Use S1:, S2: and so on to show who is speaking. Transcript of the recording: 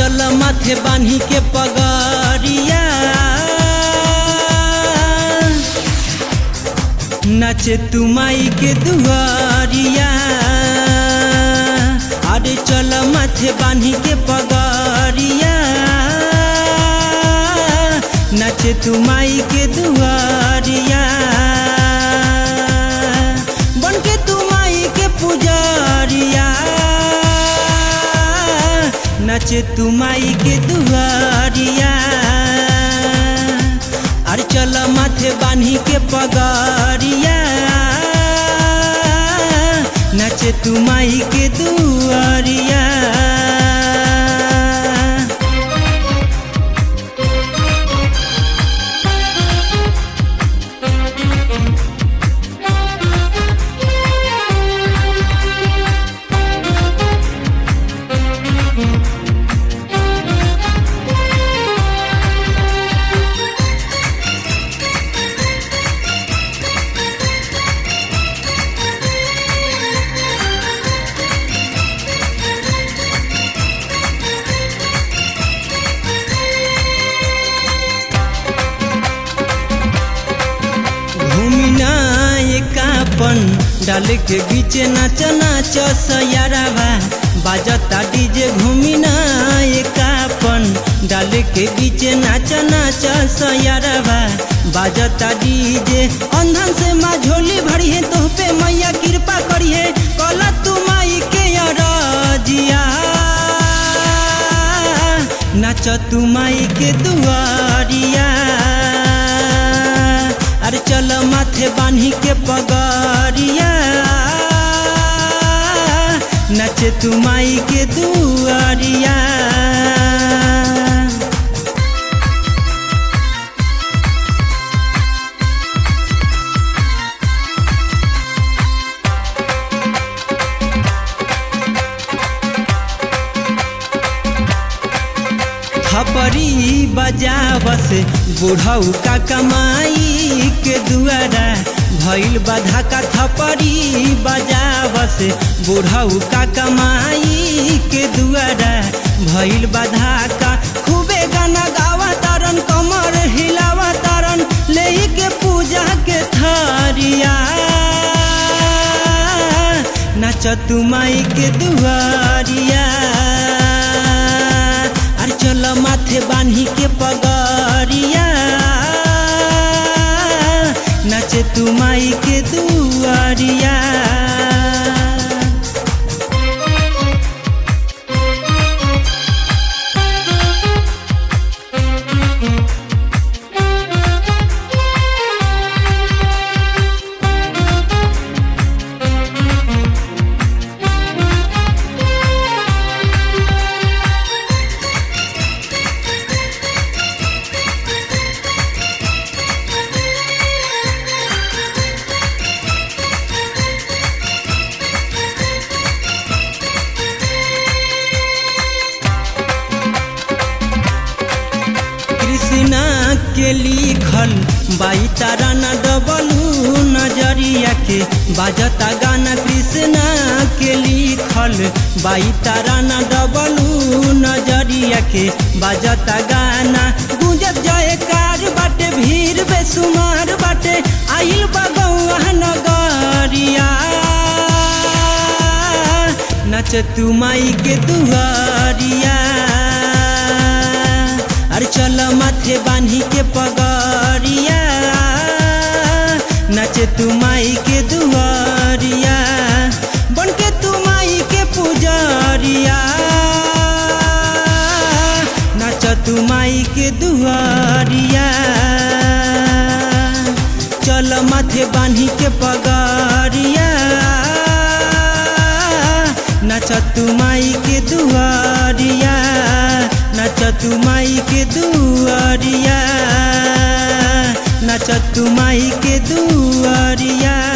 S1: चल माथे बान्ही के पगरिया नाचे तू माई के दुआरिया अरे चल माथे बान्ही के पगरिया नाचे तू माई के दुआरिया बन के तू माई के पुजारिया नाचे तू माई के दुआरिया अरे चल माथे बान्ही के पगरिया नाचे तू माई के दुआरिया घूमिना एकापन डाल के बीच नाच नाच सयारावा बाजता डीजे घूमिना एकापन डाल के बीच नाच नाच सयारावा बाजता डीजे अंधन से माँ झोली भरी है तो पे मैया कृपा करी है कला तू माई के अरजिया नाच तू माई के दुआरिया अरे चल माथे बान्ही के पगरिया नचे तू माई के दुआरिया थपरी बजावस बुढ़ऊ का कमाई के दुआरा भइल बाधा का थपरी बजावस बुढ़ऊ का कमाई के दुआरा भइल बाधा का खूबे गाना गावा तारन कमर हिलावा तारन ले के पूजा के थारिया नाच तू माई के दुआरिया अरे चल माथे बान्ही के पगरिया नाचे तू माई के दुआरिया कृष्णा के लिखल बाई तारा न डबलू नजरिया के बाजता गाना कृष्णा के लिखल बाई तारा न डबलू नजरिया के बाजता गाना गुंजत जाए कार बाटे भीड़ बेसुमार बाटे आइल बगौआ नगरिया नच तू माई के दुआरिया अरे चल माथे बान्ही के पगरिया नाचे तू माई के दुआरिया बन के तू माई के पुजारिया नाच तू माई के दुआरिया चल माथे बान्ही के पगरिया नाच तू माई के दुआरिया नाच तू माई के दुआरिया नाच तू माई के दुआरिया